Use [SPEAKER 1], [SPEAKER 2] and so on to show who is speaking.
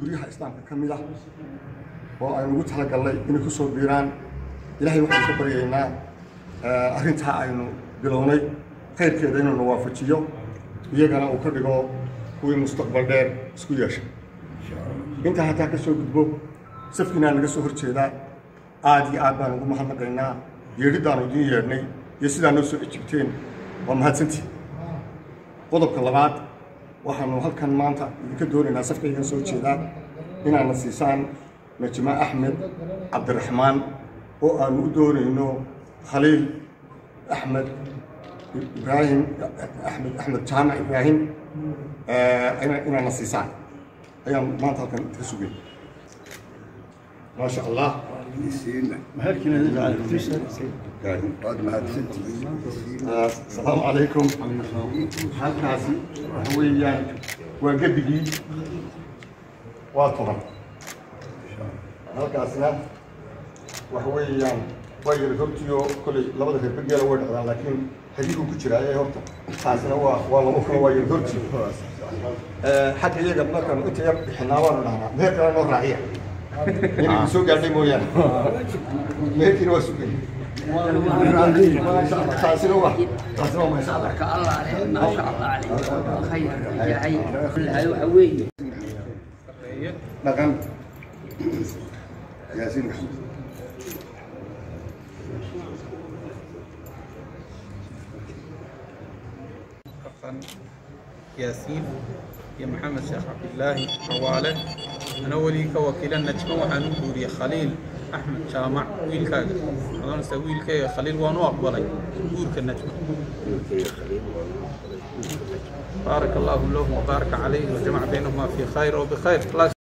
[SPEAKER 1] guryaha islaamka ka mid ah oo aynu ugu talagallay inay ku soo biiraan ilaahay waxaynu ka baryaynaa arrintaa aynu bilownay khayrkeeda inuu na waafajiyo iyagana uu ka dhigo kuwii mustaqbal dheer isku yeesha intaa hataa ka soo gudbo safkiinaa naga soo horjeedaa aad iyo aad baan ugu mahadnaqaynaa yeedhiddaanu idiin yeedhnay iyo sidaa noo soo ejibteen waa mahadsantii qodobka labaad waxaanu halkan maanta idinka doonaynaa safkaygan soo jeedaa inaadna siisaan najma axmed cabdiraxmaan oo aanu u doonayno khaliil axmed ibraahim axmed axmed jaamac ibraahim inaadna siisaan ayaan maanta halkan idinka sugay ما شاء الله السلام عليكم halkaasi waxa weeyaan waa gebigii waa toban halkaasna waxa weeyaan waa yara hortiyo koley labada reer begeela way dhacdaan laakiin xadiidku ku jira ee horta taasina waa waa labo kale waa yara horti xagga iyaga markaanu inta yar bixinaa waanu dhahnaa meher kale noo raaciya inay soo gaadhay mooyaane meherkiina waa sugay taasina waa taasina waa masha allah
[SPEAKER 2] ka allah leh maasha allah caleyh khayr yahay lahay waxa weeye
[SPEAKER 1] dhaqan yaasiin maxamed
[SPEAKER 3] حسن ياسين يا محمد شيخ عبد الله حواله أنا ولي كوكيل النجمة وحنو بوري خليل أحمد جامع ويل كاغا أنا نسوي ويل خليل وانو أقبلي بورك النجمة بارك الله له وبارك عليه وجمع بينهما في خير وبخير